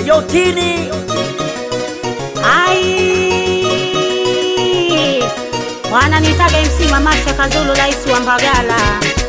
Ayotini Ai, wananitaga MC Mamasha Kazulu, rais wa Mbagala.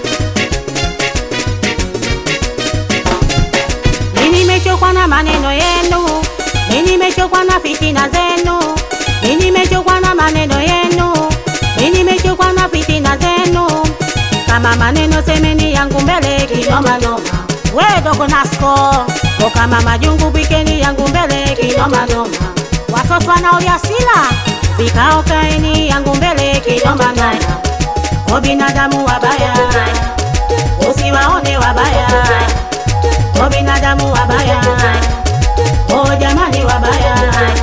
Mimi nimechokwa na maneno yenu, mimi nimechokwa na fitina zenu, mimi nimechokwa na maneno yenu, mimi nimechokwa na fitina zenu. Kama maneno semeni yangu mbele kinoma noma, we dogo Nasko ko kama majungu pikeni yangu mbele kinoma noma, watoto wanaolia sila vikao kaeni yangu mbele kinoma noma, o binadamu wabaya usiwaone wabaya o binadamu wabaya, o jamani wabaya.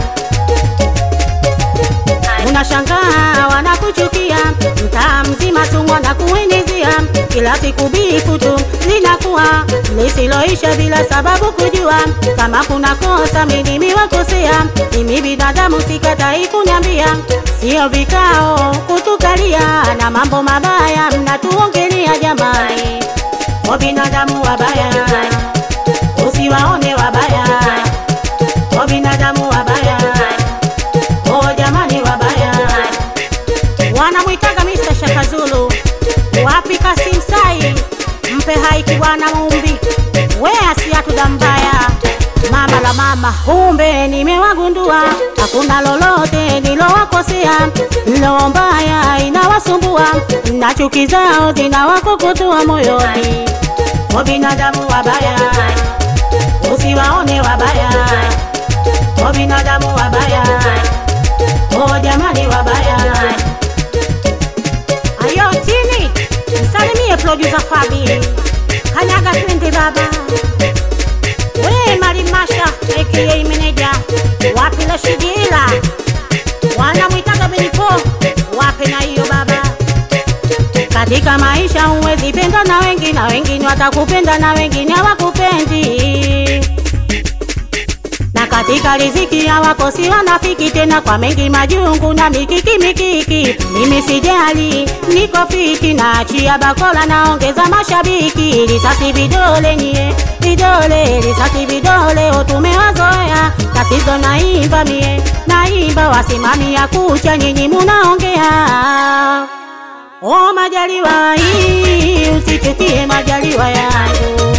Unashangaa wanakuchukia, mtaa mzima tu wanakuenezea, kila siku bifu tu linakuwa lisiloisha bila sababu kujua. Kama kuna kosa mimi nimewakosea, mimi binadamu sikatai kunyambia, sio vikao kutukalia na mambo mabaya mnatuongelea jamani, o binadamu wabaya usiwaone wabaya, o binadamu wabaya, o jamani wabaya. Wanamwitaga Mr. Shaka Zulu, wapi Kasim Sai, mpe haiki bwana Mumbi, we asiatuda mbaya mama la mama, kumbe nimewagundua, hakuna lolote nilowakosea, lo mbaya inawasumbua, na chuki zao zinawakokotoa moyoni, o binadamu wabaya usiwaone wabaya, o binadamu wabaya, o jamani wabaya. Ayo tini, msalimie producer Fabi, kanyaga twende baba. We Marimasha aka meneja, wapi la shigila, wanamwitaga Benipo, wape na hiyo baba katika maisha huwezi penda na wengi na wengine watakupenda na wengine hawakupendi na katika riziki hawakosi wanafiki tena kwa mengi majungu na mikiki mikiki mimi sijali niko fiti na achia bakola naongeza mashabiki risasi vidole nyie vidole risasi vidole otumewazoea tatizo naimba mie naimba wasimamia kucha nyinyi munaongea O majaliwa hii usichukie majaliwa yangu